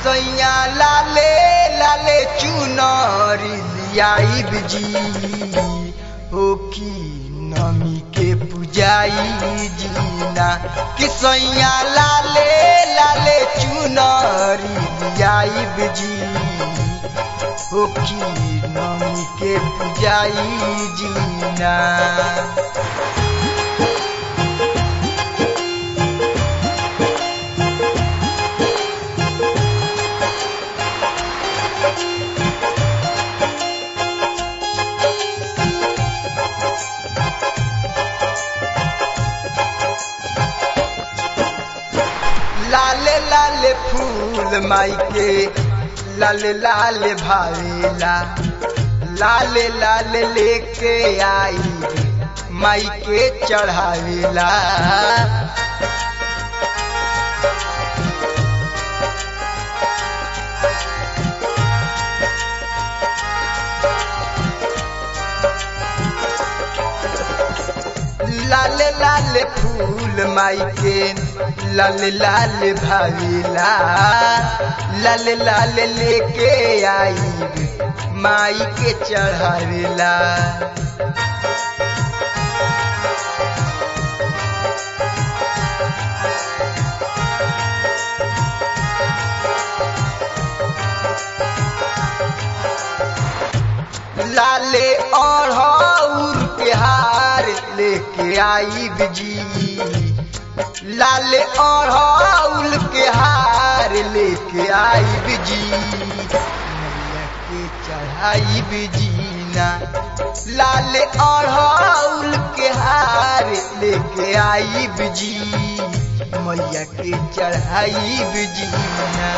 सैया लाले लाले चुनरी लियाई जी हो की नमी के पुजाई जीना कि सैया लाले लाले चुनरी लियाई जी हो की नमी के पुजाई जीना लाले लाले फूल माई के लाले लाले भावेला लाले लाले लेके आई माई के चढ़ावेला लाले लाले फूल माई के लाले लाले भावेला लाले लाले लेके आई माई के चढ़ावेला लाले अढ़ौर के हार लेके आई जी लाले अढ़ौल के हार लेके आई जी मैया के चढ़ाई जीना लाले अढ़ौल के हार लेके आई जी मैया के चढ़ाई जीना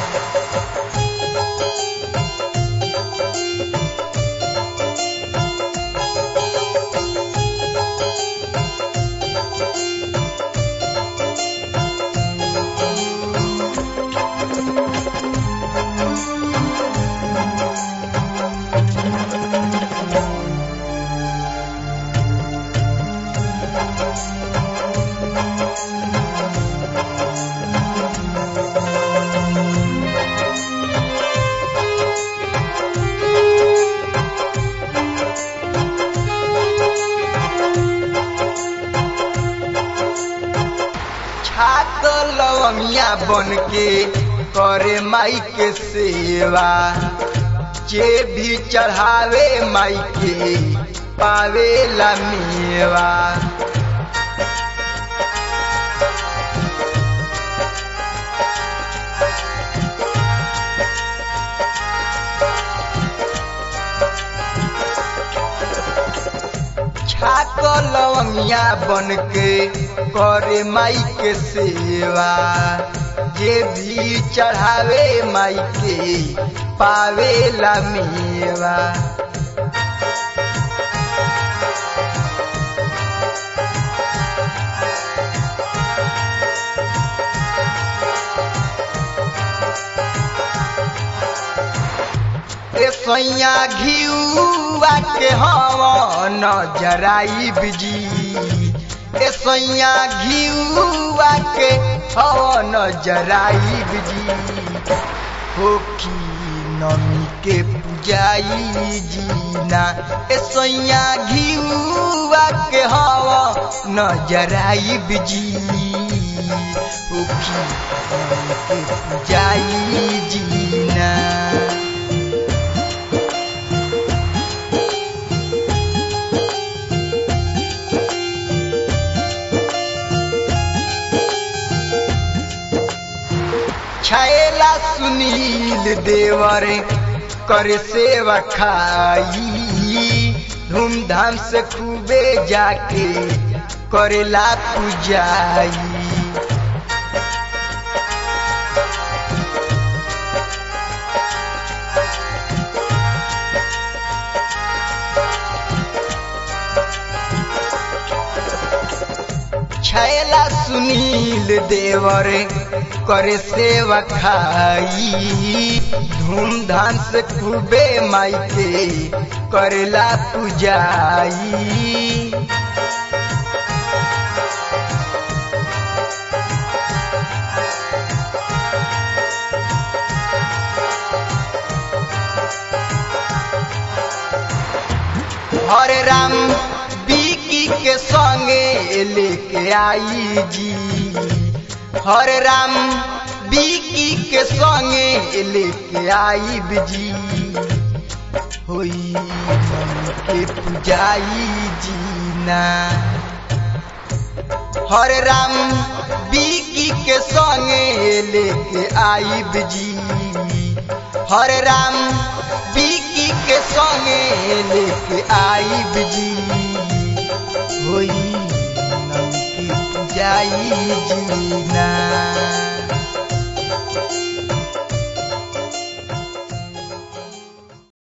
छाक लवंगिया बन के करे माई के सेवा जे भी चढ़ावे माई के पावे ला मेवा छाक लवंगिया बन के करे माई के सेवा जे भी चढ़ावे माई के पावे ला मेवा ए सैया घिउआ के हवन जराई बिजी ए सैया घिउआ के हवन जराई बिजी हो की नमी के पुजाई जीना ए सैया घिउआ के हवन जराई बिजी हो की नमी के पुजाई जीना छैला सुनील देवर कर सेवा खाई धूमधाम से खूबे जाके करेला पूजाई छैला सुनील देवर करे सेवा खाई धूमधाम से खूबे माई के करेला पूजाई हरे राम बीकी के संगे लेके आई जी हरे राम बीकी के संगे लेके आई जी होई के पुजाई जीना हरे राम बीकी के संगे लेके आई जी हरे राम बीकी के संगे लेके आई जी होई नमकी पुजाई जीना